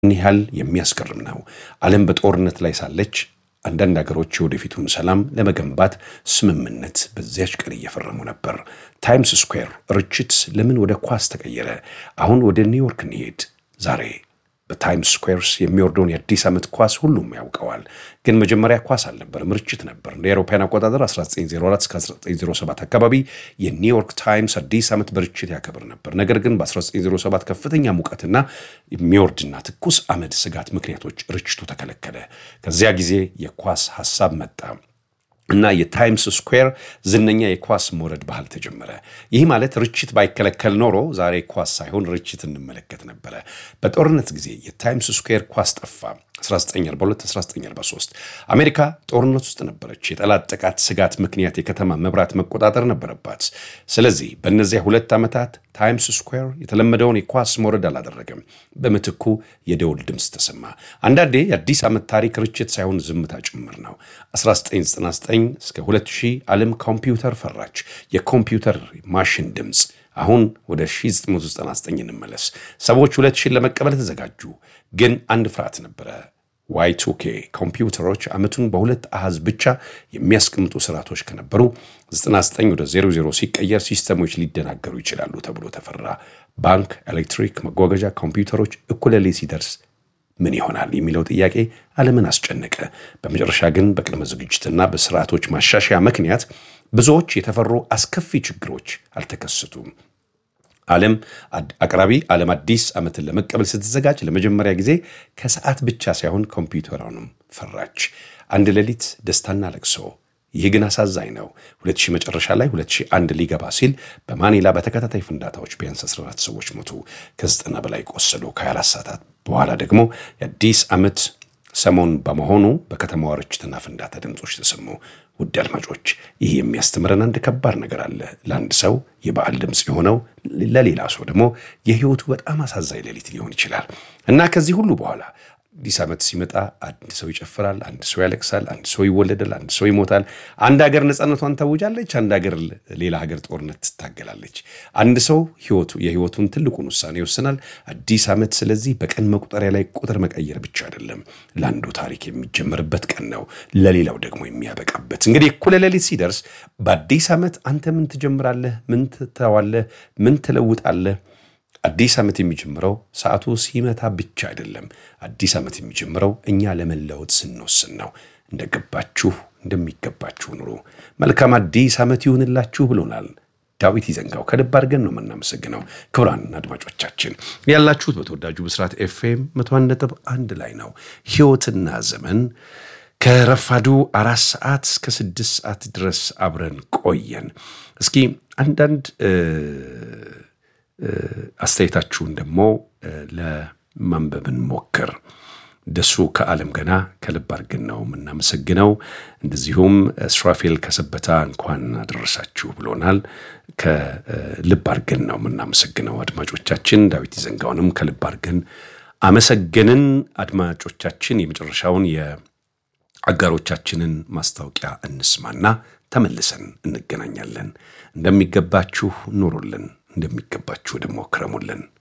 ምን ያህል የሚያስገርም ነው። ዓለም በጦርነት ላይ ሳለች አንዳንድ ሀገሮች የወደፊቱን ሰላም ለመገንባት ስምምነት በዚያች ቀን እየፈረሙ ነበር። ታይምስ ስኩዌር ርችት ለምን ወደ ኳስ ተቀየረ? አሁን ወደ ኒውዮርክ እንሄድ። ዛሬ በታይምስ ስኩዌርስ የሚወርደውን የአዲስ ዓመት ኳስ ሁሉም ያውቀዋል። ግን መጀመሪያ ኳስ አልነበርም፣ ርችት ነበር። እንደ አውሮፓውያን አቆጣጠር 1904 እስከ 1907 አካባቢ የኒውዮርክ ታይምስ አዲስ ዓመት በርችት ያከብር ነበር። ነገር ግን በ1907 ከፍተኛ ሙቀትና የሚወርድና ትኩስ አመድ ስጋት ምክንያቶች ርችቱ ተከለከለ። ከዚያ ጊዜ የኳስ ሐሳብ መጣ እና የታይምስ ስኩዌር ዝነኛ የኳስ መውረድ ባህል ተጀመረ። ይህ ማለት ርችት ባይከለከል ኖሮ ዛሬ ኳስ ሳይሆን ርችት እንመለከት ነበረ። በጦርነት ጊዜ የታይምስ ስኩዌር ኳስ ጠፋ። 1942 1943 አሜሪካ ጦርነት ውስጥ ነበረች። የጠላት ጥቃት ስጋት ምክንያት የከተማ መብራት መቆጣጠር ነበረባት። ስለዚህ በእነዚያ ሁለት ዓመታት ታይምስ ስኩዌር የተለመደውን የኳስ መውረድ አላደረገም። በምትኩ የደውል ድምፅ ተሰማ። አንዳንዴ የአዲስ ዓመት ታሪክ ርችት ሳይሆን ዝምታ ጭምር ነው። 1999 እስከ 2000 ዓለም ኮምፒውተር ፈራች። የኮምፒውተር ማሽን ድምፅ አሁን ወደ 1999 እንመለስ። ሰዎች 2000 ለመቀበል ተዘጋጁ። ግን አንድ ፍርሃት ነበረ። ዋይ ቱ ኬ ኮምፒውተሮች ዓመቱን በሁለት አሃዝ ብቻ የሚያስቀምጡ ስርዓቶች ከነበሩ 99 ወደ 00 ሲቀየር ሲስተሞች ሊደናገሩ ይችላሉ ተብሎ ተፈራ። ባንክ፣ ኤሌክትሪክ፣ መጓጓዣ ኮምፒውተሮች እኩለ ሌሊት ሲደርስ ምን ይሆናል የሚለው ጥያቄ ዓለምን አስጨነቀ። በመጨረሻ ግን በቅድመ ዝግጅትና በስርዓቶች ማሻሻያ ምክንያት ብዙዎች የተፈሩ አስከፊ ችግሮች አልተከሰቱም። ዓለም አቅራቢ ዓለም አዲስ ዓመትን ለመቀበል ስትዘጋጅ ለመጀመሪያ ጊዜ ከሰዓት ብቻ ሳይሆን ኮምፒውተሯንም ፈራች። አንድ ሌሊት ደስታና ለቅሶ። ይህ ግን አሳዛኝ ነው። 2000 መጨረሻ ላይ 2001 ሊገባ ሲል በማኒላ በተከታታይ ፍንዳታዎች ቢያንስ 14 ሰዎች ሞቱ፣ ከዘጠና በላይ ቆሰሉ። ከ24 ሰዓታት በኋላ ደግሞ የአዲስ ዓመት ሰሞን በመሆኑ በከተማዋ ርችትና ፍንዳታ ድምፆች ተሰሙ። ውድ አድማጮች ይህ የሚያስተምረን አንድ ከባድ ነገር አለ። ለአንድ ሰው የበዓል ድምፅ የሆነው ለሌላ ሰው ደግሞ የሕይወቱ በጣም አሳዛኝ ሌሊት ሊሆን ይችላል እና ከዚህ ሁሉ በኋላ አዲስ ዓመት ሲመጣ አንድ ሰው ይጨፍራል፣ አንድ ሰው ያለቅሳል፣ አንድ ሰው ይወለዳል፣ አንድ ሰው ይሞታል። አንድ ሀገር ነፃነቷን ታውጃለች፣ አንድ ሀገር ሌላ ሀገር ጦርነት ትታገላለች። አንድ ሰው ህይወቱ የህይወቱን ትልቁን ውሳኔ ይወስናል። አዲስ ዓመት ስለዚህ በቀን መቁጠሪያ ላይ ቁጥር መቀየር ብቻ አይደለም። ለአንዱ ታሪክ የሚጀምርበት ቀን ነው፣ ለሌላው ደግሞ የሚያበቃበት። እንግዲህ እኩለ ሌሊት ሲደርስ በአዲስ ዓመት አንተ ምን ትጀምራለህ? ምን ትተዋለህ? ምን ትለውጣለህ? አዲስ ዓመት የሚጀምረው ሰዓቱ ሲመታ ብቻ አይደለም። አዲስ ዓመት የሚጀምረው እኛ ለመለወጥ ስንወስን ነው። እንደገባችሁ እንደሚገባችሁ ኑሩ። መልካም አዲስ ዓመት ይሁንላችሁ ብሎናል ዳዊት ይዘንጋው። ከልብ አድርገን ነው የምናመሰግነው። ክቡራን አድማጮቻችን ያላችሁት በተወዳጁ ብስራት ኤፍኤም መቶ አንድ ነጥብ አንድ ላይ ነው። ሕይወትና ዘመን ከረፋዱ አራት ሰዓት እስከ ስድስት ሰዓት ድረስ አብረን ቆየን። እስኪ አንዳንድ አስተያየታችሁን ደግሞ ለማንበብን ሞክር። ደሱ ከዓለም ገና ከልብ አድርገን ነው የምናመሰግነው። እንደዚሁም ስራፌል ከሰበታ እንኳን አደረሳችሁ ብሎናል። ከልብ አድርገን ነው የምናመሰግነው አድማጮቻችን። ዳዊት ይዘንጋውንም ከልብ አድርገን አመሰገንን። አድማጮቻችን የመጨረሻውን የአጋሮቻችንን ማስታወቂያ እንስማና ተመልሰን እንገናኛለን። እንደሚገባችሁ ኑሩልን እንደሚገባችሁ ደግሞ ክረሙልን።